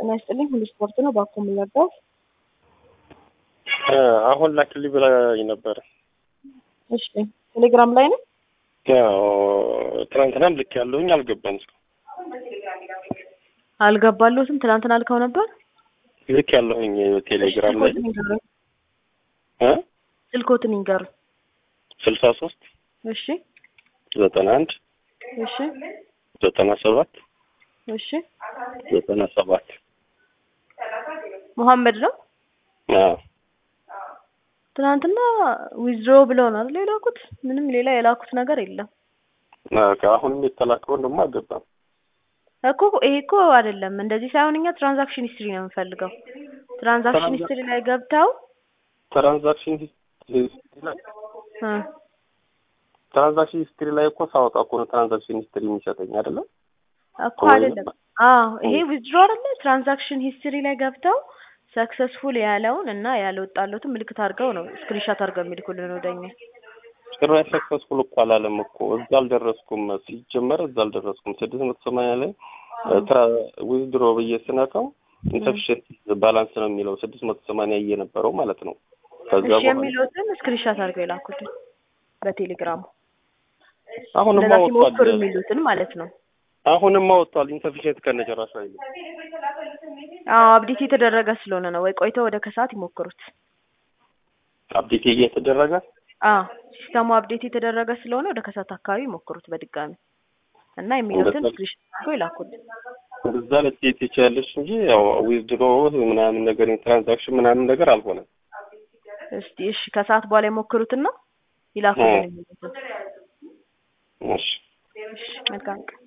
ጤና ይስጥልኝ። ሁሉ ስፖርት ነው። ባኮ የምንለባው አሁን ላክልኝ ብላኝ ነበር። እሺ፣ ቴሌግራም ላይ ነው። ያው ትናንትናም ልክ ያለውኝ አልገባም። አልገባለሁትም። ትናንትና አልከው ነበር። ልክ ያለሁኝ ቴሌግራም ላይ ስልኮትን ይንገሩኝ። እ ስልኮትን ይንገሩኝ። ስልሳ ሶስት እሺ፣ ዘጠና አንድ እሺ፣ ዘጠና ሰባት እሺ። ዘጠና ሰባት መሐመድ ነው። አዎ ትናንትና ዊዝድሮ ብለው ነው አይደል የላኩት? ምንም ሌላ የላኩት ነገር የለም አሁንም የተላከውን ደግሞ አልገባም። እኮ ይሄ እኮ አይደለም እንደዚህ ሳይሆን እኛ ትራንዛክሽን ሂስትሪ ነው የምንፈልገው። ትራንዛክሽን ሂስትሪ ላይ ገብተው ትራንዛክሽን ሂስትሪ ላይ እ ትራንዛክሽን ሂስትሪ ላይ እኮ ሳወጣ እኮ ነው ትራንዛክሽን ሂስትሪ የሚሰጠኝ አይደለም። እኮ አይደለም። አዎ ይሄ ዊዝድሮ አይደለ? ትራንዛክሽን ሂስትሪ ላይ ገብተው ሰክሰስፉል ያለውን እና ያልወጣለትን ምልክት አድርገው ነው ስክሪንሻት አድርገው የሚልኩልን ወደኛ። ጭራሽ ሰክሰስፉል እኮ አላለም እኮ እዛ አልደረስኩም። ሲጀመር እዛ አልደረስኩም። ስድስት መቶ ሰማንያ ላይ ዊዝድሮ ብዬ ስነካው ኢንሰፊሽንት ባላንስ ነው የሚለው ስድስት መቶ ሰማንያ እየነበረው ማለት ነው። ከዛ እሺ በኋላ የሚሉትን ስክሪንሻት አድርገው የላኩልን በቴሌግራሙ አሁንም እንደዛ ሲሞክሩ አወጥቷል። የሚሉትን ማለት ነው። አሁንም አወጥቷል። ኢንሰፊሽንት ከነጨራሹ አይልም። አዎ አብዴት የተደረገ ስለሆነ ነው። ወይ ቆይተው ወደ ከሰዓት ይሞክሩት። አፕዴት እየተደረገ አዎ ሲስተሙ አፕዴት የተደረገ ስለሆነ ወደ ከሰዓት አካባቢ ይሞክሩት በድጋሚ እና የሚሉትን እንደዛ- ስክሪንሻት አድርገው ይላኩልን። እዛ ልትሄድ ትችያለሽ እንጂ ያው ዊዝድሮ ምናምን ነገር ትራንዛክሽን ምናምን ነገር አልሆነም። እስቲ እሺ ከሰዓት በኋላ ይሞክሩትና ይላኩልን እ። የሚሉትን። እሺ እሺ መልካም ቀን